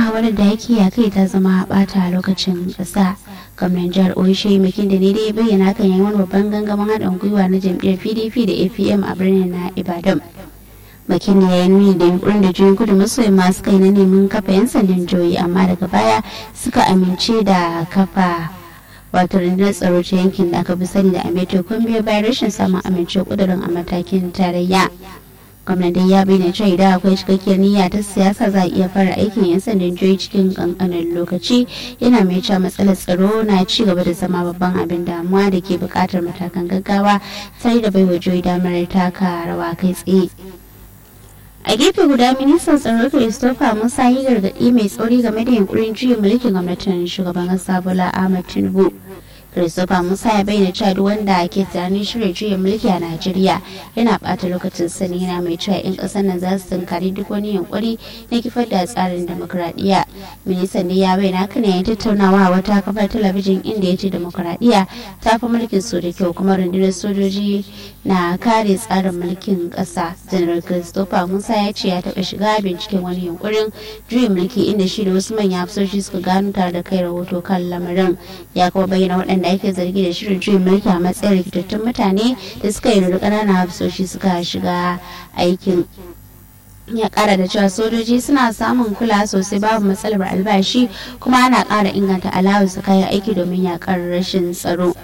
muhawarar da yake ya kai ta zama bata lokacin ƙasa gwamnan jihar oishe makin da ne dai bayyana kan yayin wani babban gangamin haɗin gwiwa na jam'iyyar pdp da apm a birnin na ibadan makin ya yi nuni da yunkurin da juyin kudu maso yamma suka yi na neman kafa yan sandan joyi amma daga baya suka amince da kafa wato rundunar tsaro ta yankin da aka fi sani da ameto kun biyo bayan rashin samun amince kudurin a matakin tarayya gwamnati ya bayyana cewa idan akwai cikakkiyar niyya ta siyasa za a iya fara aikin yan sandan joyi cikin kankanin lokaci yana mai cewa matsalar tsaro na ci gaba da zama babban abin damuwa da ke buƙatar matakan gaggawa tare da baiwa joyi damar taka rawa kai tsaye a gefe guda ministan tsaro christopher musa yi gargaɗi mai tsauri game da yunkurin juyin mulkin gwamnatin shugaban ƙasa bola ahmad tinubu christopher musa ya bayyana cewa duk wanda ke tunanin shirya juyin mulki a najeriya yana bata lokacin sani yana mai cewa 'yan ƙasar nan za su tunkari duk wani yunkuri na kifar da tsarin demokuraɗiyya ministan ne ya bayyana haka ne ya tattaunawa a wata kafar talabijin inda ya ce demokuraɗiyya ta fi mulkin su da kyau kuma rundunar sojoji na kare tsarin mulkin ƙasa janar christopher musa ya ce ya taɓa shiga binciken wani yunkurin juyin mulki inda shi da wasu manyan hafsoshi suka gano tare da kai rahoto kan lamarin ya kuma bayyana waɗanda da ake zargi da shirin juyin mulki a matsayin rikitattun mutane da suka yi da ƙananan hafsoshi suka shiga aikin ya kara da cewa sojoji suna samun kula sosai babu matsalar albashi kuma ana kara inganta alawus kayan aiki domin yakar rashin tsaro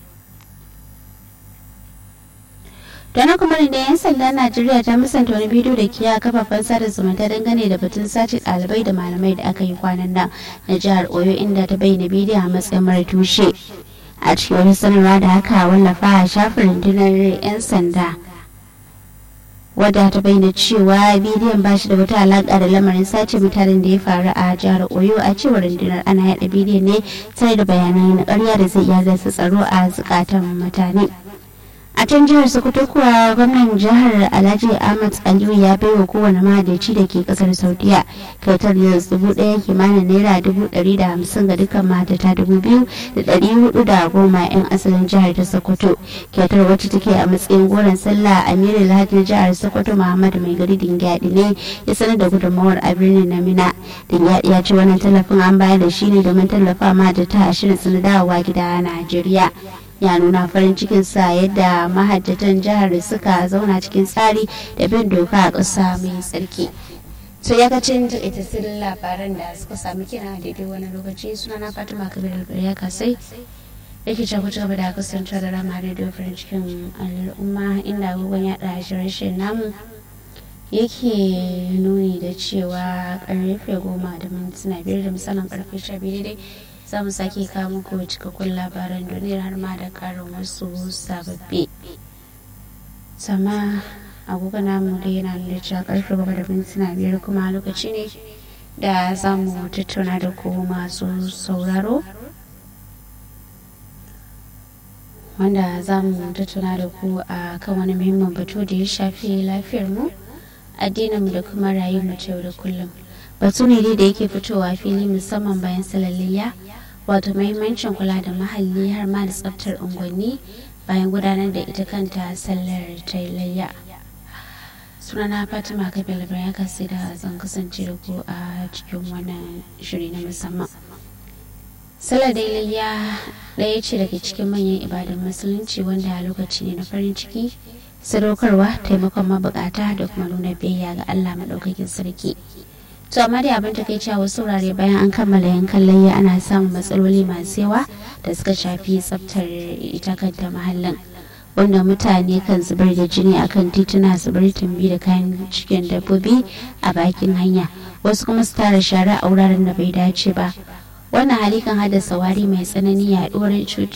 Dana kuma da 'yan sandan Najeriya ta musanta wani bidiyo da ke a kafafen sada zumunta dangane da batun sace ɗalibai da malamai da aka yi kwanan nan na jihar Oyo inda ta bayyana bidiyo a matsayin mara tushe. A cikin wani sanarwa da aka wallafa a shafin rundunar 'yan sanda. wadda ta bayyana cewa bidiyon ba shi da wata alaƙa da lamarin sace mutanen da ya faru a jihar oyo a cewar rundunar ana yada bidiyon ne tare da bayanai na ƙarya da zai iya rasa tsaro a zukatan mutane. a can jihar sokoto kuwa gwamnan jihar alhaji ahmad aliyu ya bai wa kowane mahadaci da ke kasar saudiya kyautar da dubu daya kimanin naira dubu dari da hamsin ga dukkan mahadata dubu biyu da dari hudu da goma yan asalin jihar ta sokoto kyautar wacce take a matsayin goron sallah amir alhaji na jihar sokoto muhammad mai gari dingyadi ne ya sanar da gudunmawar a birnin na mina dingyadi ya ce wannan tallafin an bayar da shi ne domin tallafa mahadata a shirin su na dawowa gida a najeriya ya nuna farin cikinsa yadda mahajjatan jihar suka zauna cikin tsari da bin doka a ƙasa mai tsarki so ya kacin ita sirrin labaran da suka sami kina daidai wani lokaci suna na fatima kabir ya kasai yake can ku gaba da kasance da rama radio farin cikin al'umma inda agogon yaɗa shirye namu yake nuni da cewa karfe goma da mintuna biyar da misalin karfe sha biyu daidai za mu sake kawo muku cikakkun labaran duniyar har ma da karin wasu sababbi sama agogo namu da yana nuna cewa karfe gaba da mintuna biyar kuma lokaci ne da za mu tattauna da ku masu sauraro wanda za mu tattauna da ku a kan wani muhimmin batu da ya shafi lafiyar mu addininmu da kuma rayuwar mu ta yau da kullum batu ne dai da yake fitowa fili musamman bayan salalliya wato mahimmancin kula da muhalli har ma da tsaftar unguwanni bayan gudanar da ita kanta sallar tailayya sunana fatima kabila ya kasi da zan kasance da ku a cikin wannan shiri na musamman sallar dailayya ɗaya ce daga cikin manyan ibadan musulunci wanda a lokaci ne na farin ciki sadaukarwa taimakon mabukata da kuma nuna biyayya ga allah maɗaukakin sarki to amma dai abin take cewa wasu wurare bayan an kammala yankan layya ana samun matsaloli masu yawa da suka shafi tsaftar ita kanta mahallin wanda mutane kan zubar da jini akan tituna zubar tumbi da kayan cikin dabbobi a bakin hanya wasu kuma su tara shara a wuraren da bai dace ba wannan hali kan haddasa wari mai tsanani yaduwar